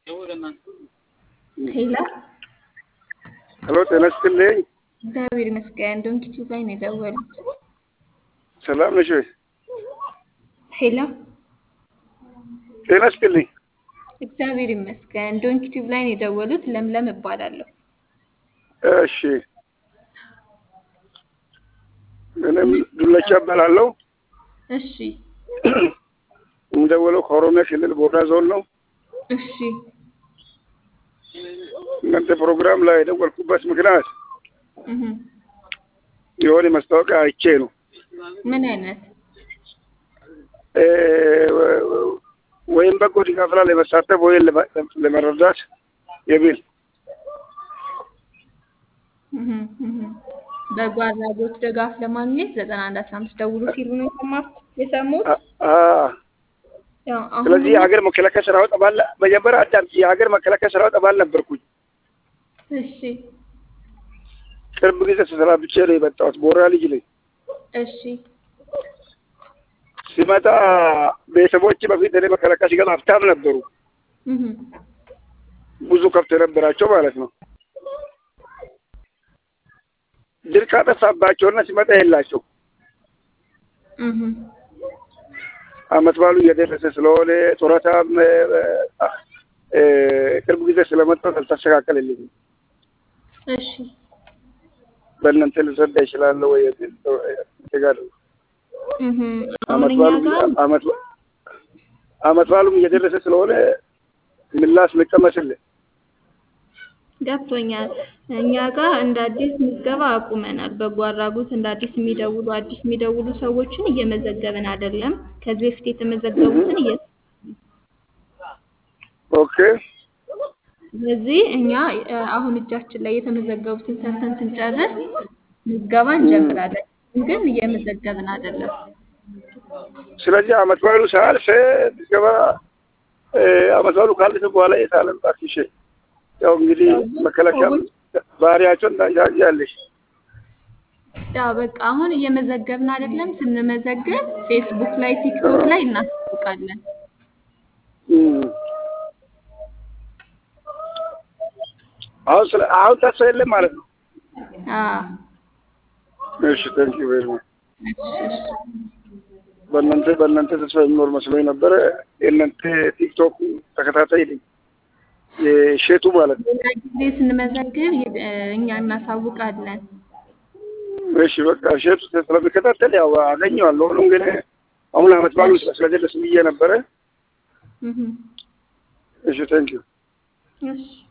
ሄሎ ሄሎ ጤና ይስጥልኝ። እግዚአብሔር ይመስገን። ዶንኪቱ ላይ ነው የደወሉት። ሰላም ነሽ ወይ? ሄሎ ጤና ይስጥልኝ። እግዚአብሔር ይመስገን። ዶንኪቱ ላይ ነው የደወሉት። ለምለም እባላለሁ። እሺ እኔም ዱለቻ እባላለሁ። እሺ የምደውለው ከኦሮሚያ ክልል ቦርዳ ዞን ነው። እሺ እናንተ ፕሮግራም ላይ የደወልኩበት ምክንያት እህ የሆነ ማስታወቂያ አይቼ ነው። ምን አይነት እ ወይም በጎ ድጋፍ ላይ ለመሳተፍ ወይም ለመ- ለመረዳት የሚል እህ እህ በጎ አድራጎት ድጋፍ ለማግኘት ዘጠና አንድ አስራ አምስት ደውሉ ሲሉ ነው የሰማሁት የሰሙት። አ- አ- ያው አሁን ስለዚህ የሀገር መከላከያ ሰራዊት አባል መጀመሪያ አዳምጪ። የሀገር መከላከያ ሰራዊት አባል ነበርኩኝ። እሺ ቅርብ ጊዜ ተሰናብቼ ነው የመጣሁት። ቦራ ልጅ ነኝ። እሺ ሲመጣ ቤተሰቦች በፊት እኔ መከላከያ ሲገባ ሀብታም ነበሩ። እህ ብዙ ከብት የነበራቸው ማለት ነው። ድርቅ አጠፋባቸውና ሲመጣ የላቸው እህ አመት ባሉ እየደረሰ ስለሆነ ጡረታም እ፣ እ፣ ቅርብ ጊዜ ስለመጣሁ አልተስተካከለልኝም። እሺ በእናንተ ልረዳ ይችላለሁ ወይ? የሚል ጋር እህ አሁን አመት እኛ ባሉ ጋር አመት ባ- አመት ባሉም እየደረሰ ስለሆነ ምላሽ ልቀመስልህ። ገብቶኛል። እኛ ጋር እንደ አዲስ ምዝገባ አቁመናል። በጎ አድራጎት እንደ አዲስ የሚደውሉ አዲስ የሚደውሉ ሰዎችን እየመዘገብን አይደለም። ከዚህ በፊት የተመዘገቡትን እየ ኦኬ ስለዚህ እኛ እ፣ አሁን እጃችን ላይ የተመዘገቡትን ሰርተን ስንጨርስ ምዝገባ እንጀምራለን። ግን እየመዘገብን አይደለም። ስለዚህ አመት ባሉ ሳያልፍ ምዝገባ እ፣ አመት ባሉ ካለፈ በኋላ የታለም እባክሽ ያው እንግዲህ መከላከያ ባህሪያቸውን ታያለሽ። ያው በቃ አሁን እየመዘገብን አይደለም። ስንመዘግብ ፌስቡክ ላይ፣ ቲክቶክ ላይ እናስታውቃለን። እም። አሁን ስለ አሁን ተስፋ የለም ማለት ነው። አዎ እሺ ቴንክ ዩ ቬሪ ማች። እሺ፣ እሺ። በእናንተ በእናንተ ተስፋ የሚኖር መስሎኝ ነበረ። የእናንተ ቲክቶክ ተከታታይ ነኝ የሼቱ ማለት ነው። ሌላ ጊዜ ስንመዘግብ ይ- እ፣ እኛ እናሳውቃለን። እሺ በቃ ሼቱ ስለሚከታተል ያው አገኘዋለሁ። ሆኖም ግን አሁን አመት ባሉ ስለደረስ ብዬ ነበረ። እህ እሺ ቴንክ ዩ እሺ